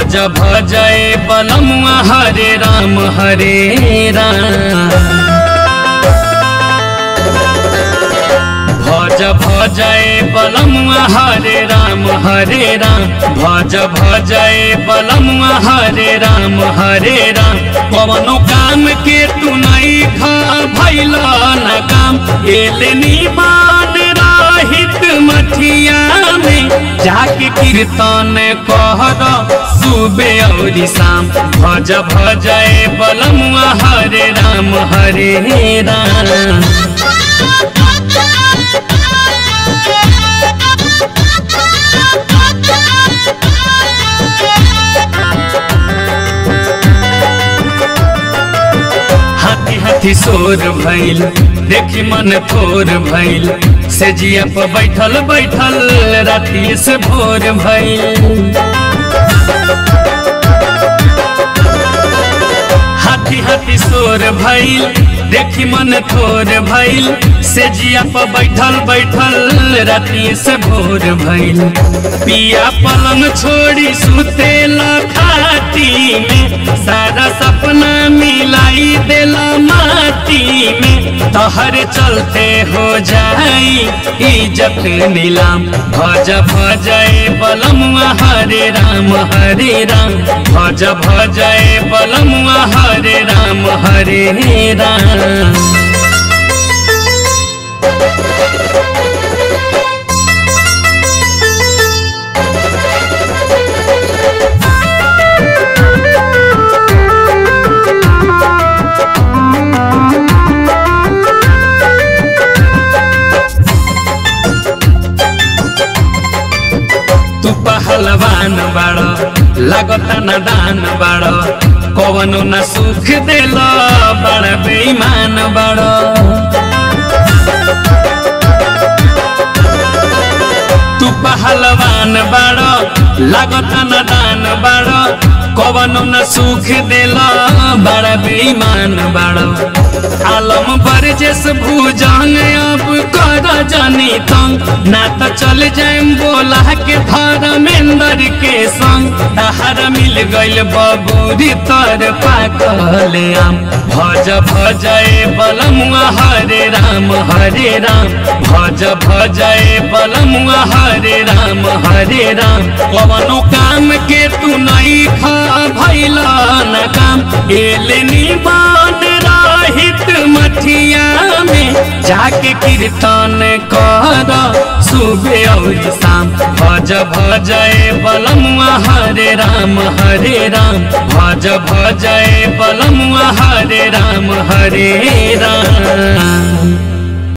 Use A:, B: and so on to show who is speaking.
A: भज भजय बलमुआ हरे राम हरे राम भज भजय बलमुआ हरे राम हरे राम भज भजय बलमुआ हरे राम हरे राम कवनो काम के तू नहीं खा भैल न काम एलनी बान राहित मठिया में जाके कीर्तन कहर सुबे और शाम भज भजय बलमुआ हरे राम हरे राम हाथी हाथी शोर भइल देखी मन थोर भइल से जिया पर बैठल बैठल राति से भोर भइल हाथी हाथी शोर भइल देखी मन थोर भइल से जिया पर बैठल बैठल राति से भोर भइल पिया पलंग छोड़ी सुतेला खाटी में सारा सपना मिलाई देला माटी में तहर चलते हो जाई इज्जत नीलाम भज भजय बलमुआ हरे राम हरे राम भज भजय बलमुआ हरे राम हरे राम तू पहलवान बाड़ लागता न दान बाड़ कवनो न सुख देल बड़ बेईमान बाड़ तू पहलवान बाड़ लागता न दान बाड़ कवनो न सुख देल बड़ बेईमान बाड़ आलम बरजेस भूजंग अब कर जानी तंग ना तो चल जाए बोला के धर्मेंद्र के संग तहर मिल गइल बबूरी तर पाकल आम भज भजय बलमुआ हरे राम हरे राम भज भजय बलमुआ हरे राम हरे राम कवनो काम के तू नहीं खा भैल न काम एलनी बान राहित मठिया में जाके कीर्तन कर सुबह और शाम भज भजय बलमुआ हरे राम हरे राम भज भजय बलमुआ हरे राम हरे राम